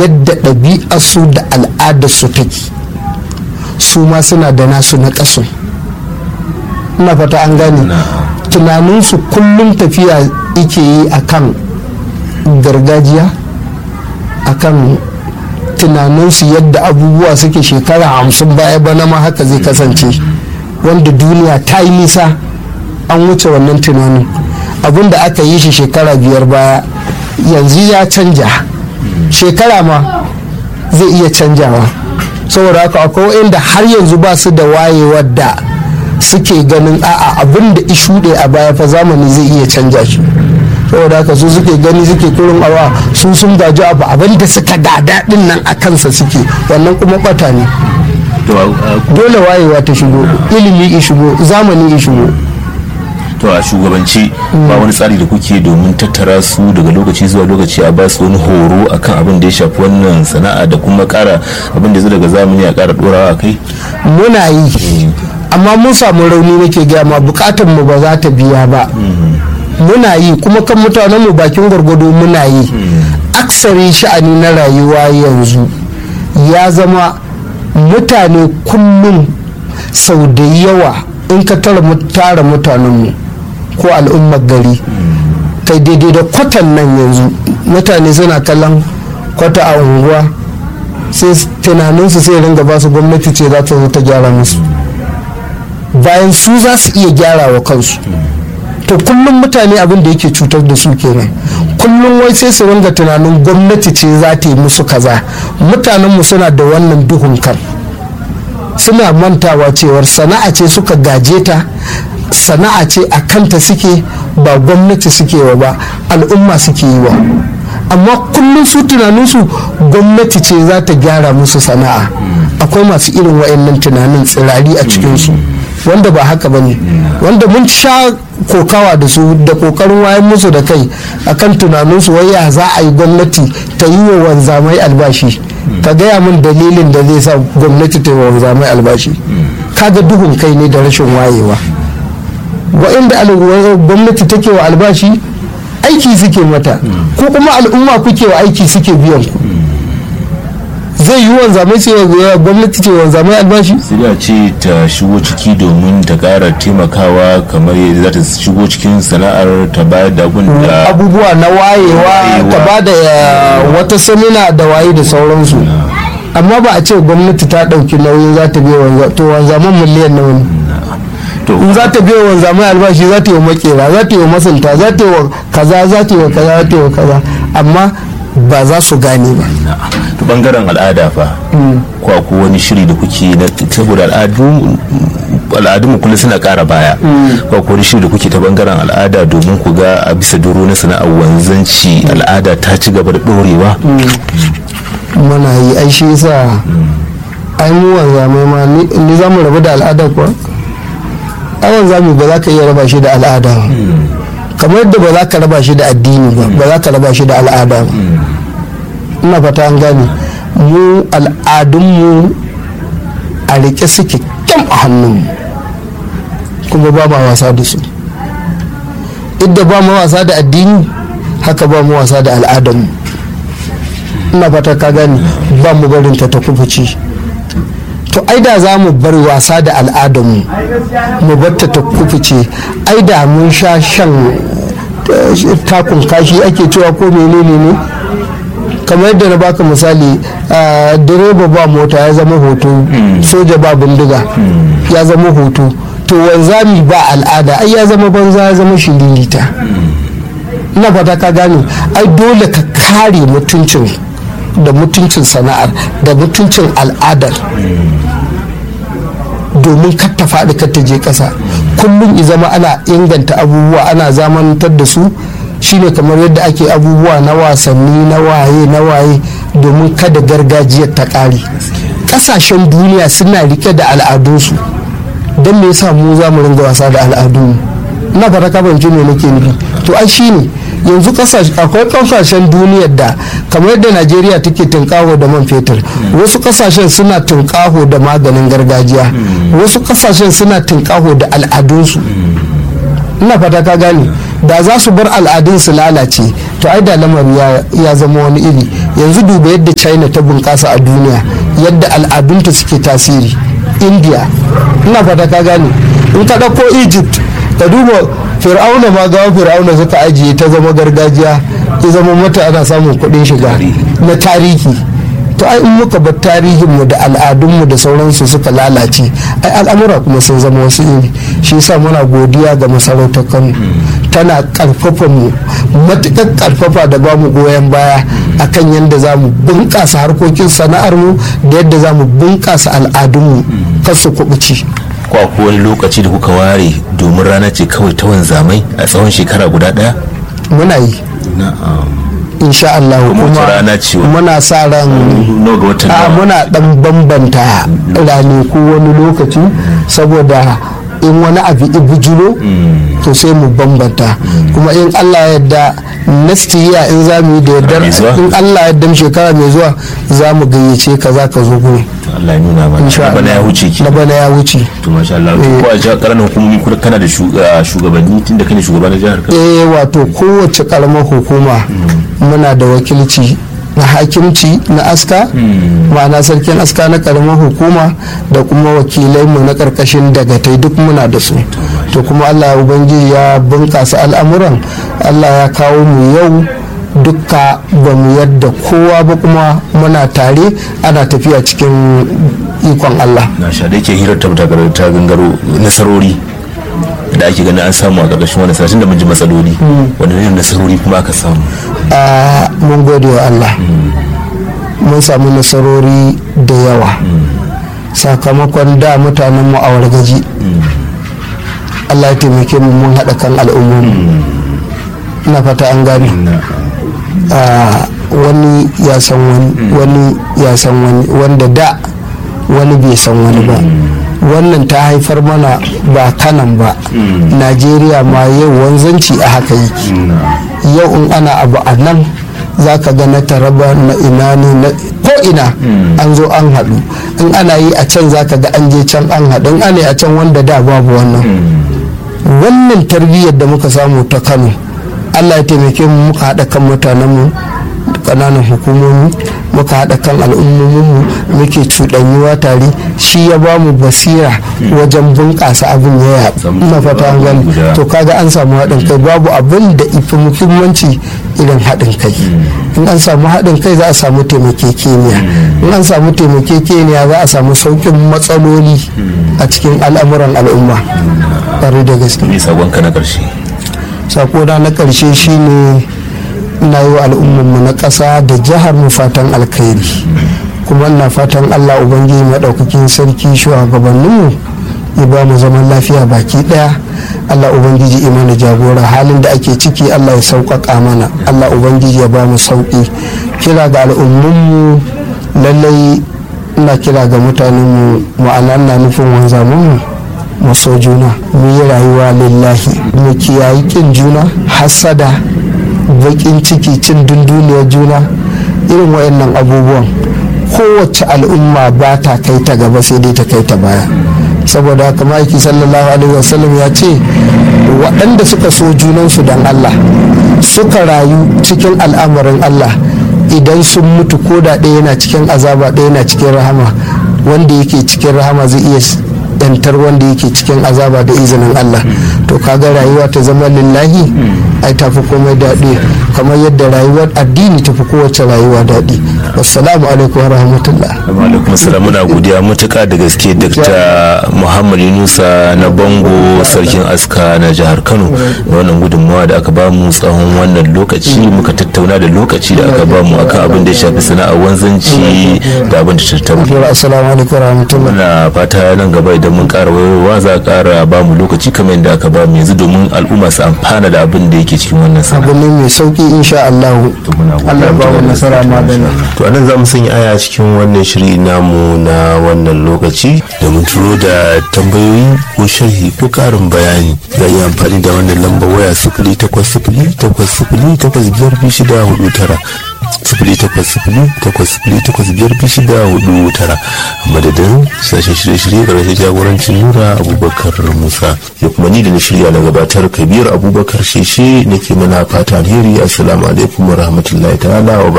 yadda ɗabi'arsu da al'adarsu take su ma suna da nasu na ƙasun ina fata an gane tunaninsu kullum tafiya ike yi akan gargajiya akan tunaninsu yadda abubuwa suke shekara hamsin baya bana ma haka zai kasance wanda duniya ta yi nisa an wuce wannan tunanin abin da aka yi shi shekara biyar baya yanzu ya canja shekara ma zai iya canjawa saboda haka akwai inda har yanzu ba su da wayewar da suke ganin a'a abin da ishuɗe a baya fa zamani zai iya canja shi saboda haka su suke gani suke kurin awa su sun gaji abu abin da suka gada din nan a kansa suke wannan kuma bata ne dole wayewa ta shigo ilimi ya shigo zamani ya shigo to a shugabanci ba wani tsari da kuke domin tattara su daga lokaci zuwa lokaci a ba su wani horo akan abin da ya shafi wannan sana'a da kuma kara abin da zai daga zamani a kara dorawa a kai muna yi amma mun samu rauni nake gaya ma bukatar mu ba za ta biya ba muna yi kuma kan mutanen mu bakin gwargwado muna yi aksari sha'ani na rayuwa yanzu ya zama mutane kullum sau da yawa in ka tara mutanenmu ko al'ummar gari kai daidai da kwatan nan yanzu mutane suna kallon kwata a unguwa sai tunaninsu sai ringa ba su gwamnati ce za ta zo ta gyara musu bayan su za su iya gyara wa kansu to kullum mutane abin da yake cutar da su kenan kullum wai sai su ringa tunanin gwamnati ce za ta yi musu kaza mutanenmu suna da wannan duhun kan suna mantawa cewar sana'a ce suka gaje ta sana'a ce a kanta suke ba gwamnati suke wa ba al'umma suke yi wa amma kullum su tunaninsu gwamnati ce za ta gyara musu sana'a akwai masu irin wa'annan tunanin tsirari a cikinsu wanda ba haka ba ne wanda mun sha kokawa da su da kokarin wayan musu da kai akan tunaninsu wai ya za a yi gwamnati ta yi wa wanzamai albashi ka gaya min dalilin da zai sa gwamnati ta yi wa wanzamai albashi kaga duhun kai ne da rashin wayewa wa'inda gwamnati take wa albashi aiki suke mata ko kuma al'umma kuke wa aiki suke biyan ku zai yi wanzamai ce gwamnati ce wanzamai albashi sai a ce ta shigo ciki domin ta kara taimakawa kamar yadda za ta shigo cikin sana'ar ta bayar da abun da abubuwa na wayewa ta ba da wata samina da waye da sauransu amma ba a ce gwamnati ta ɗauki nauyin za ta biya to wanzaman miliyan nawa ne in za ta biya wanzamai albashi za ta yi wa makera za ta yi wa masunta za ta yi wa kaza za ta yi wa kaza za ta yi wa kaza amma ba za su gane ba to bangaren al'ada fa ko ko wani shiri da kuke na saboda al'adu al'adun kullum suna ƙara baya ko ko wani shiri da kuke ta bangaren al'ada domin ku ga a bisa doro na sana'ar wanzanci al'ada ta ci gaba da dorewa muna yi ai shi yasa ai mu wanzamai ma ni za mu rabu da al'ada kuwa ai wanzami ba za ka iya raba shi da al'ada ba kamar yadda ba za ka raba shi da addini ba ba za ka raba shi da al'ada ba ina fata an gane mu al'adunmu a rike suke kyam a hannunmu kuma ba ma wasa da su idda ba ma wasa da addini haka ba mu wasa da al'adarmu ina fata ka gane ba mu barin ta ta kufuci to ai da za mu bar wasa da al'adarmu mu batta ta kufuce ai da mun sha shan takun kashi ake cewa ko menene ne kamar yadda na baka misali direba ba mota ya zama hoto soja ba bindiga ya zama hoto to wanzami ba al'ada ai ya zama banza ya zama shiririta ina fata ka gane ai dole ka kare mutuncin da mutuncin sana'ar da mutuncin al'adar domin kar ta faɗi kar ta je ƙasa kullum i zama ana inganta abubuwa ana zamantar da su shine kamar yadda ake abubuwa na wasanni na waye na waye domin kada gargajiyar ta ƙare ƙasashen duniya suna rike da al'adunsu don me yasa mu za mu ringa wasa da al'adunmu ina fata ka fahimci me nake nufi to ai shine yanzu akwai kasashen duniyar da kamar yadda najeriya take tunkaho da man fetur wasu kasashen suna tunkaho da maganin gargajiya wasu kasashen suna tunkaho da al'adunsu ina fata ka gane da za su bar al'adun su lalace to ai da lamari ya zama wani iri yanzu duba yadda china ta bunƙasa a duniya yadda al'adunta suke tasiri india ina fata ka gane in ka ɗauko egypt ka duba fir'auna ma gawa fir'auna suka ajiye ta zama gargajiya ya zama mata ana samun kuɗin shiga na tarihi to ai in muka bar tarihinmu da al'adunmu da sauransu suka lalace ai al'amura kuma sun zama wasu iri shi yasa muna godiya ga masarautar kano tana karfafa mu matukar karfafa da bamu goyon baya akan yadda za mu bunƙasa harkokin sana'armu da yadda za mu bunƙasa al'adunmu kar su kuɓuci ko akwai wani lokaci da kuka ware domin rana ce kawai ta wanzamai a tsawon shekara guda ɗaya muna yi insha Allah kuma rana ce muna sa ran ga watan a muna dan bambanta ranaku wani lokaci saboda in wani abu ibujiro to sai mu bambanta kuma in Allah yadda next year in za mu yi da yardar in Allah yadda shekara mai zuwa za mu gayyace ka za ka zo gurin Allah ya nuna mana na bana ya wuce ki na bana ya wuce to masha Allah ko a jihar karamin hukumomi kuma kana da shugabanni tunda kane shugaban jihar Kano eh wato kowace karamar hukuma muna da wakilci na hakimci na aska ma'ana sarkin aska na karamar hukuma da kuma wakilai mu na karkashin dagatai duk muna da su to kuma allah ubangiji ya bunkasa al'amuran allah ya kawo mu yau dukka ba mu yadda kowa ba kuma muna tare ana tafiya cikin ikon allah na sha da yake hirar ta gangaro nasarori da ake ganin an samu a ƙarƙashin wani satin da mun ji matsaloli wanda ne nasarori kuma aka samu mun gode wa Allah mun samu nasarori da yawa sakamakon da mutanen mu a wargaji Allah ya taimake mu mun haɗa kan al'ummomi ina fata an gane wani ya san wani wani ya san wani wanda da wani bai san wani ba wannan ta haifar mana ba kanan ba najeriya ma yau wanzanci a haka yake yau in ana abu a nan za ka ga na taraba na ina ne na ko ina an zo an haɗu in ana yi a can za ka ga an je can an haɗu in ana a can wanda da babu wannan wannan tarbiyyar da muka samu ta kano allah ya taimake mu muka haɗa kan mutanenmu ƙananan hukumomi muka haɗa kan al'ummominmu muke cuɗanyuwa tare shi ya ba mu basira wajen bunƙasa abin ya na fata an gani to kaga an samu haɗin kai babu abin da ifi muhimmanci irin haɗin kai in an samu haɗin kai za a samu taimakekeniya in an samu taimakekeniya za a samu sauƙin matsaloli a cikin al'amuran al'umma ƙwarai da gaske sakonka na ƙarshe sakona na ƙarshe shine ina yi wa al'ummarmu na ƙasa da jihar mu fatan alkhairi kuma ina fatan allah ubangiji maɗaukakin sarki shugabanninmu ya ba mu zaman lafiya baki ɗaya allah ubangiji imana jagora halin da ake ciki allah ya sauƙaƙa mana allah ubangiji ya ba mu sauƙi kira ga al'ummunmu lallai ina kira ga mutanenmu ma'ana ina nufin wanzamunmu mu so juna mu yi rayuwa lillahi mu kiyayi kin juna hassada bakin ciki cin dunduniyar juna irin wayannan abubuwan kowace al'umma ba ta kai ta gaba sai dai ta kai ta baya saboda haka ma'aiki sallallahu alaihi wasallam ya ce waɗanda suka so junansu don allah suka rayu cikin al'amarin allah idan sun mutu ko da ɗaya yana cikin azaba ɗaya yana cikin rahama wanda yake cikin rahama zai iya yantar wanda yake cikin azaba da izinin Allah to kaga rayuwa ta zama lillahi ai tafi komai daɗi kamar yadda rayuwar addini tafi kowace rayuwa daɗi wassalamu alaikum wa rahmatullah alaikum salam muna godiya matuƙa da gaske dr muhammad yunusa na bango sarkin aska na jihar kano da wannan gudunmawa da aka bamu tsawon wannan lokaci muka tattauna da lokaci da aka bamu akan abin da ya shafi sana'ar wanzanci da abin da tattauna assalamu alaikum wa rahmatullah muna fata nan gaba idan mun ƙara wayowa za a ƙara bamu lokaci kamar yadda aka bamu yanzu domin al'umma su amfana da abin da yake cikin wannan sana'a abu ne mai sauki insha Allah Allah ba mu nasara magana to anan za mu sanya aya cikin wannan shiri namu na wannan lokaci da mun turo da tambayoyi ko sharhi ko karin bayani za yi amfani da wannan lambar waya sifili takwas sifili takwas sifili takwas biyar biyu shida hudu tara sifili takwas takwas sifili takwas sifili takwas biyar biyu shida hudu tara a madadin sashen shirye-shirye ƙarshen jagorancin nura abubakar musa ya kuma ni da na shirya na gabatar kabir abubakar sheshe nake mana fata alheri assalamu alaikum wa rahmatullahi ta'ala wa